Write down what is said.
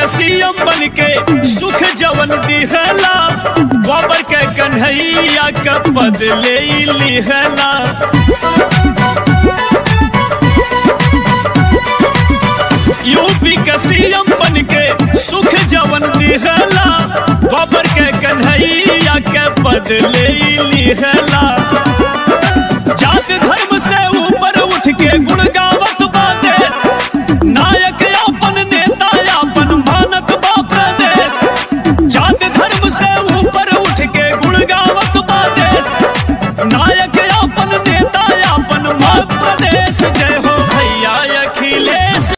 CM बन के सुख जवन दिहला गोबर के कन्हैया के पद ले लिहला यूपी के सीएम बन के सुख जवन दिहला गोबर के कन्हैया के पद ले लिहला